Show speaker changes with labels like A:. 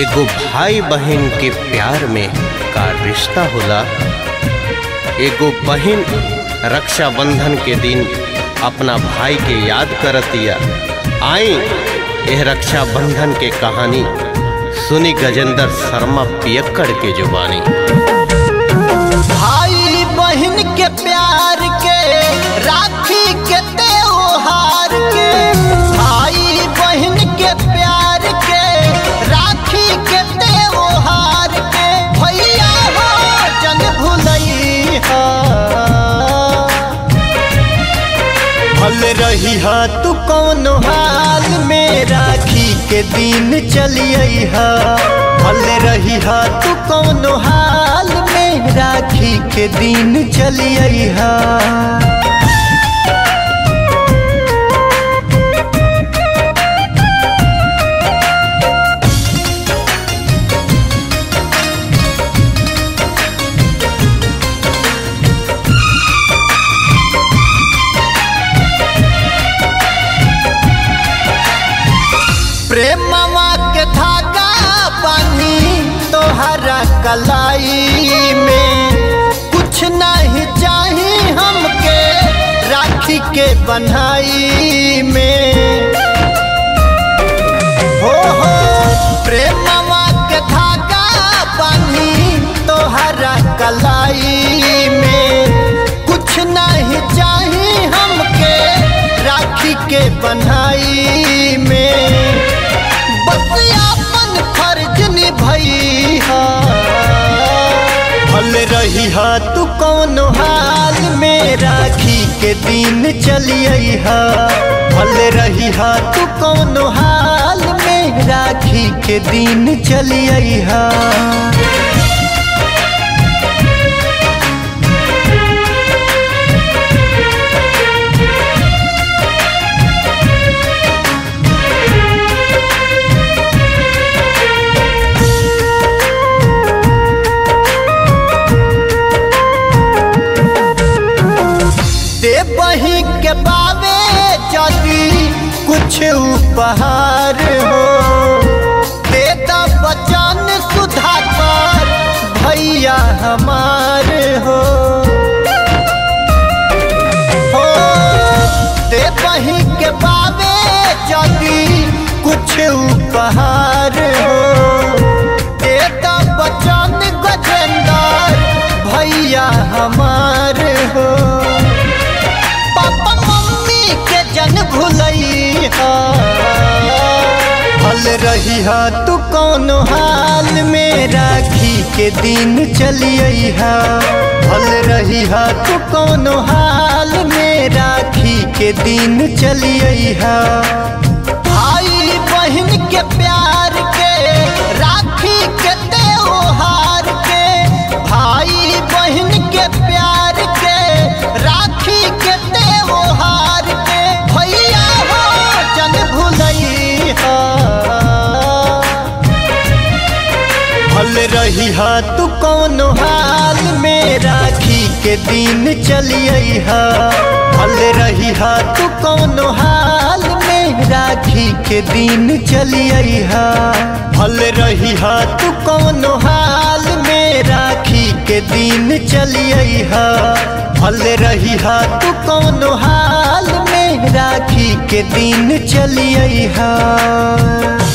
A: एगो भाई बहन के प्यार में का रिश्ता होला एगो बहन रक्षाबंधन के दिन अपना भाई के याद करतिया आई यह रक्षाबंधन के कहानी सुनी गजेंद्र शर्मा पियक्कड़ के जुबानी
B: भाई बहन के प्यार के राखी के त्योहार के भाई बहन के प्यार के राखी के त्योहार के भैया हो जन भुलई भल रही हा तू कौन हाल में राखी के दिन चलिए हा भल रही हा तू कौन हाल में राखी के दिन चलिए हा प्रेमवा के धागा बानी तोहरा कलाई में कुछ नहीं चाही हमके राखी के बनाई में हो हो प्रेमवा के धागा बानी तोहरा कलाई में कुछ नहीं चाही हमके राखी के बनाई में बस अपन फर्ज निभई भल रही हा तू कौन हाल में राखी के दिन चलिए हा भल रही हा तू कौन हाल में राखी के दिन चलिए हा दे बही के बावे जदी कुछ उपहार हो दे द बचन सुधाकर भैया हमार हो हो दे बही के बावे जदी कुछ उपहार हो दे द बचन गजेंद्र भैया हमार हो पापा मम्मी के जन भुलई हल रही हा तू कौन हाल में राखी के दिन चलिए हा हल रही हा तू कौन हाल में राखी के दिन चलिए हा भाई बहन के प्यार के राखी के त्योहार के भाई बहन के प्यार के राखी के त्योहार के भैया हो जन भुलई भल रही हा तू कौन हाल में राखी के दिन चलिए हा भल रही हा तू कौन हाल में राखी के दिन चलिए हा भल रही हा तू कौन हाल में राखी के दिन चलिए हा भल रही हा तू कौन हाल में राखी के दिन चलिए हा